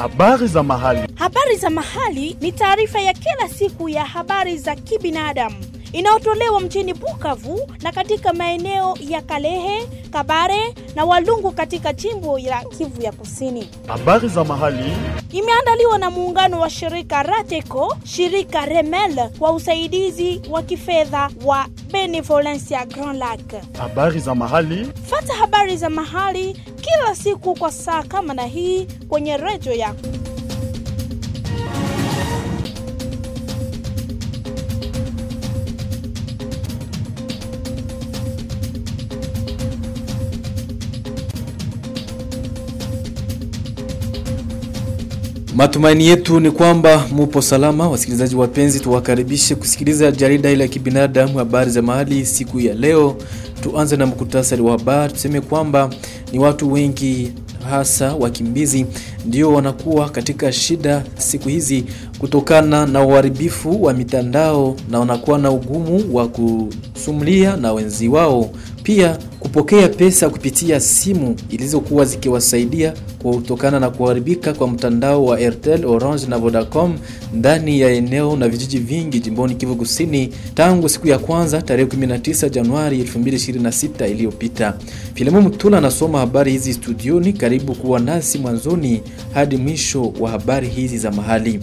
Habari za mahali. Habari za mahali ni taarifa ya kila siku ya habari za kibinadamu inayotolewa mjini Bukavu na katika maeneo ya Kalehe, Kabare na Walungu katika jimbo la Kivu ya Kusini. Habari za mahali. Imeandaliwa na muungano wa shirika Rateco, shirika Remel kwa usaidizi wa kifedha wa Benevolencia Grand Lac. Habari za mahali. Fata habari za mahali kila siku kwa saa kama na hii kwenye redio yako. Matumaini yetu ni kwamba mupo salama, wasikilizaji wapenzi, tuwakaribishe kusikiliza jarida ile ya kibinadamu habari za mahali siku ya leo. Tuanze na mkutasari wa habari. Tuseme kwamba ni watu wengi hasa wakimbizi ndio wanakuwa katika shida siku hizi kutokana na uharibifu wa mitandao na wanakuwa na ugumu wa kusumulia na wenzi wao, pia kupokea pesa kupitia simu ilizokuwa zikiwasaidia kutokana na kuharibika kwa mtandao wa Airtel, Orange na Vodacom ndani ya eneo na vijiji vingi jimboni Kivu Kusini tangu siku ya kwanza tarehe 19 Januari 2026 iliyopita. Filemu Mtula anasoma habari hizi studioni. Karibu kuwa nasi mwanzoni hadi mwisho wa habari hizi za mahali.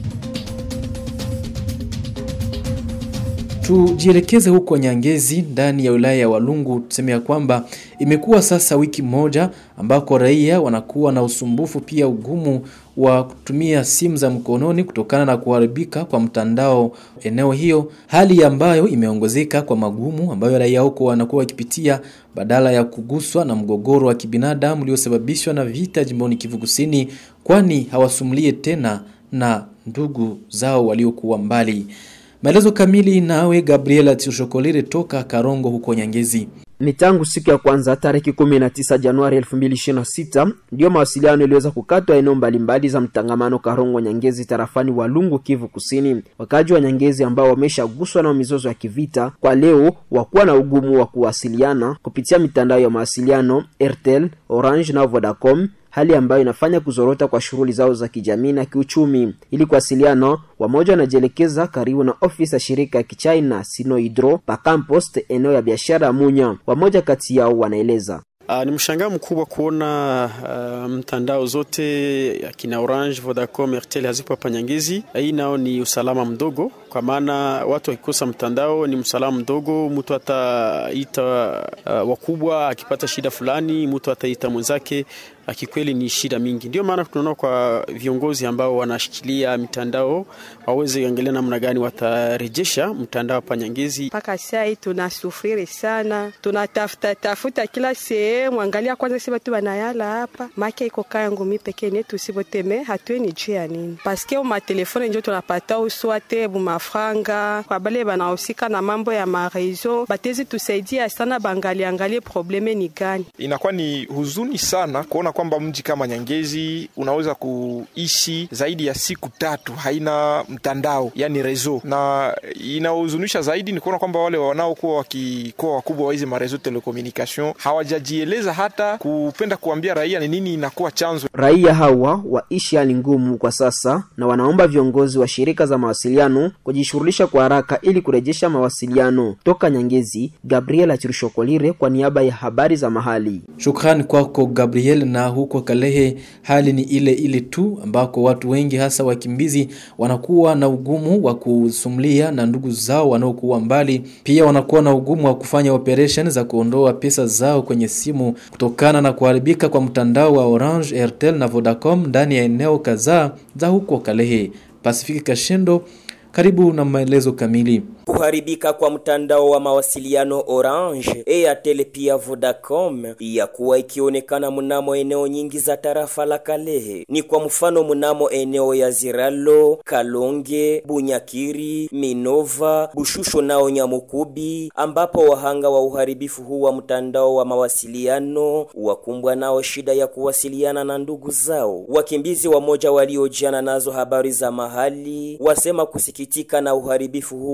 Tujielekeze huko Nyangezi ndani ya wilaya ya Walungu. Tuseme ya kwamba imekuwa sasa wiki moja ambako raia wanakuwa na usumbufu pia ugumu wa kutumia simu za mkononi kutokana na kuharibika kwa mtandao eneo hiyo, hali ambayo imeongezeka kwa magumu ambayo raia huko wanakuwa wakipitia badala ya kuguswa na mgogoro wa kibinadamu uliosababishwa na vita jimboni Kivu Kusini, kwani hawasumulie tena na ndugu zao waliokuwa mbali. Maelezo kamili nawe Gabriela Tishokolire toka Karongo huko Nyangezi. Ni tangu siku ya kwanza tarehe 19 Januari 2026 ndiyo mawasiliano iliweza kukatwa eneo mbalimbali za mtangamano Karongo Nyangezi tarafani Walungu Kivu Kusini. Wakaji wa Nyangezi ambao wameshaguswa na mizozo ya kivita kwa leo wakuwa na ugumu wa kuwasiliana kupitia mitandao ya mawasiliano Airtel, Orange na Vodacom hali ambayo inafanya kuzorota kwa shughuli zao za kijamii na kiuchumi. Ili kuwasiliana, wamoja wanajielekeza karibu na ofisi ya shirika ya kichina Sinohydro pa Campost, eneo ya biashara ya Munya. Wamoja kati yao wanaeleza Uh, ni mshangao mkubwa kuona uh, mtandao zote akina Orange, Vodacom, Airtel hazipo hapa Nyangezi. Hii nao ni usalama mdogo, kwa maana watu wakikosa mtandao ni usalama mdogo. Mtu ataita uh, wakubwa akipata shida fulani, mtu ataita mwenzake kikweli ni shida mingi. Ndio maana tunaona kwa viongozi ambao wanashikilia mitandao waweze angalia namna gani watarejesha mtandao hapa Nyangezi. Mpaka saa hii tunasufiri sana, tunatafuta tafuta kila sehemu. Angalia kwanza, si watu wanayala hapa make iko kaya ngumi pekee netu siboteme hatueni juu ya nini, paske umatelefone njo tunapata uswate bumafranga kwa bale banahusika na mambo ya marezo batezi tusaidia sana, bangali angalie probleme ni gani. Inakuwa ni huzuni sana kuona kwamba mji kama Nyangezi unaweza kuishi zaidi ya siku tatu haina mtandao, yani rezo, na inahuzunisha zaidi ni kuona kwamba wale wanaokuwa wakikuwa wakubwa wa hizi marezo telecommunication hawajajieleza hata kupenda kuambia raia ni nini inakuwa chanzo. Raia hawa waishi hali ngumu kwa sasa, na wanaomba viongozi wa shirika za mawasiliano kujishughulisha kwa haraka ili kurejesha mawasiliano. Toka Nyangezi, Gabriel Achirishokolire kwa niaba ya habari za mahali. Shukrani kwako Gabriel. Na huko Kalehe hali ni ile ile tu, ambako watu wengi hasa wakimbizi wanakuwa na ugumu wa kusumulia na ndugu zao wanaokuwa mbali. Pia wanakuwa na ugumu wa kufanya operation za kuondoa pesa zao kwenye simu kutokana na kuharibika kwa mtandao wa Orange, Airtel na Vodacom ndani ya eneo kadhaa za huko Kalehe. Pasifiki Kashendo karibu na maelezo kamili. Kuharibika kwa mtandao wa mawasiliano Orange, Airtel pia Vodacom ya kuwa ikionekana mnamo eneo nyingi za tarafa la Kalehe. Ni kwa mfano mnamo eneo ya Ziralo, Kalonge, Bunyakiri, Minova, Bushusho nao Nyamukubi, ambapo wahanga wa uharibifu huu wa mtandao wa mawasiliano wakumbwa nao shida ya kuwasiliana na ndugu zao. Wakimbizi wamoja waliojiana nazo habari za mahali wasema kusikitika na uharibifu huu wa mtandao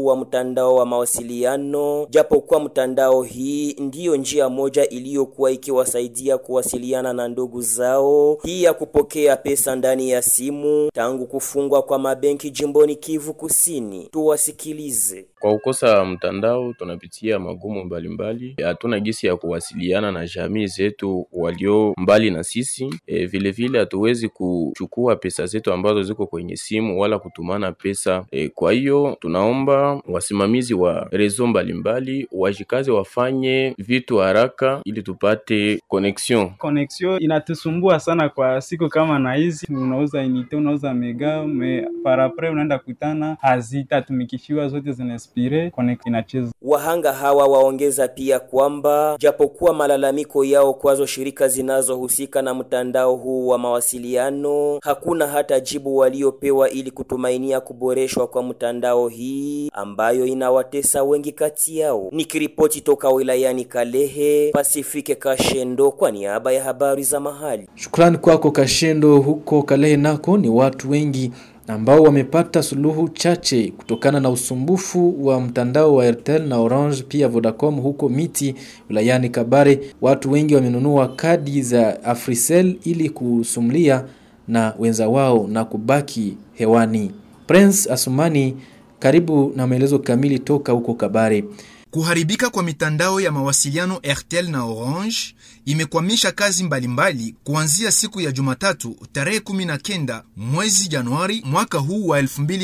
mtandao wa mawasiliano, japokuwa mtandao hii ndiyo njia moja iliyokuwa ikiwasaidia kuwasiliana na ndugu zao, pia kupokea pesa ndani ya simu tangu kufungwa kwa mabenki jimboni Kivu Kusini. Tuwasikilize. Kwa kukosa mtandao tunapitia magumu mbalimbali, hatuna gisi ya kuwasiliana na jamii zetu walio mbali na sisi. E, vile vile hatuwezi kuchukua pesa zetu ambazo ziko kwenye simu wala kutumana pesa e, kwa hiyo tunaomba wasimamizi wa rezo mbalimbali wajikaze, wafanye vitu haraka ili tupate connection. Connection inatusumbua sana kwa siku kama na hizi, unauza inite, unauza mega me parapre unaenda kutana hazitatumikishiwa zote zinaspire connect inacheza. Wahanga hawa waongeza pia kwamba japokuwa malalamiko yao kwazo shirika zinazohusika na mtandao huu wa mawasiliano, hakuna hata jibu waliopewa ili kutumainia kuboreshwa kwa mtandao hii ambayo inawatesa wengi kati yao. Nikiripoti toka wilayani Kalehe, Pasifike Kashendo kwa niaba ya habari za mahali. Shukrani kwako Kashendo. Huko Kalehe nako ni watu wengi ambao wamepata suluhu chache kutokana na usumbufu wa mtandao wa Airtel na Orange pia Vodacom huko Miti wilayani Kabare. Watu wengi wamenunua kadi za Africell ili kusumlia na wenza wao na kubaki hewani. Prince Asumani, karibu na maelezo kamili toka huko Kabare. Kuharibika kwa mitandao ya mawasiliano Airtel na Orange imekwamisha kazi mbalimbali kuanzia siku ya Jumatatu tarehe 19 mwezi Januari mwaka huu wa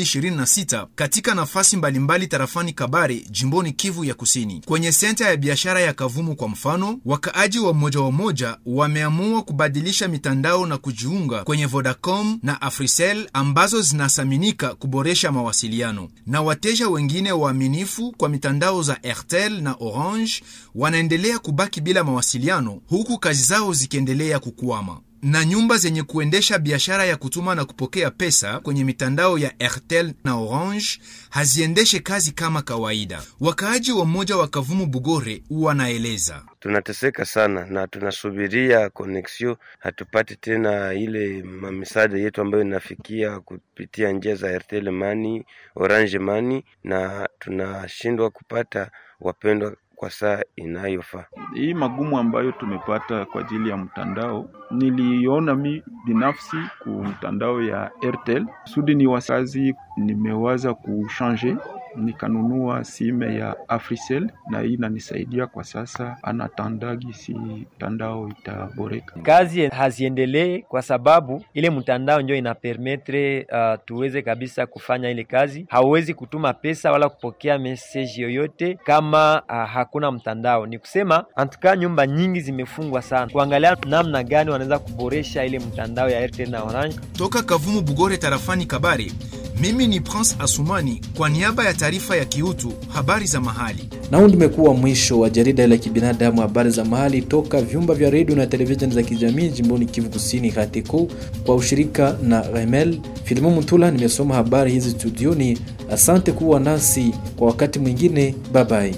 2026 katika nafasi mbalimbali tarafani Kabare jimboni Kivu ya Kusini. Kwenye senta ya biashara ya Kavumu kwa mfano, wakaaji wa moja wa moja wameamua kubadilisha mitandao na kujiunga kwenye Vodacom na Africell ambazo zinasaminika kuboresha mawasiliano, na wateja wengine waaminifu kwa mitandao za Airtel na Orange wanaendelea kubaki bila mawasiliano huku kazi zao zikiendelea kukwama na nyumba zenye kuendesha biashara ya kutuma na kupokea pesa kwenye mitandao ya Airtel na Orange haziendeshe kazi kama kawaida. Wakaaji wa mmoja wa Kavumu Bugore wanaeleza: tunateseka sana na tunasubiria koneksio, hatupati tena ile mamisaada yetu ambayo inafikia kupitia njia za Airtel Money, Orange Money, na tunashindwa kupata wapendwa kwa saa inayofaa. Hii magumu ambayo tumepata kwa ajili ya mtandao, niliona mi binafsi ku mtandao ya Airtel kusudi ni wasazi, nimewaza kushanje nikanunua sime ya Africell na hii inanisaidia kwa sasa, anatandagi si mtandao itaboreka. Kazi haziendelee kwa sababu ile mtandao ndio inapermetre uh, tuweze kabisa kufanya ile kazi. Hauwezi kutuma pesa wala kupokea message yoyote kama uh, hakuna mtandao. Ni kusema antuka nyumba nyingi zimefungwa sana, kuangalia namna gani wanaweza kuboresha ile mtandao ya Airtel na Orange. Toka Kavumu Bugore tarafani Kabare, mimi ni Prince Asumani kwa niaba ya taarifa ya kiutu habari za mahali. Na huu ndimekuwa mwisho wa jarida la kibinadamu habari za mahali toka vyumba vya redio na televisheni za kijamii jimboni Kivu Kusini Hatiko kwa ushirika na Remel Filimu Mutula. Nimesoma habari hizi studioni. Asante kuwa nasi kwa wakati mwingine, babai.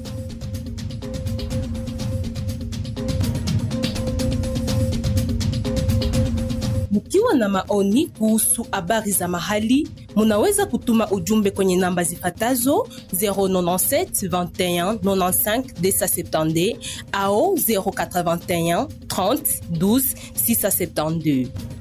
Mkiwa na maoni kuhusu habari za mahali, munaweza kutuma ujumbe kwenye namba zifatazo 097 21 95 270 au 081 30 12 672.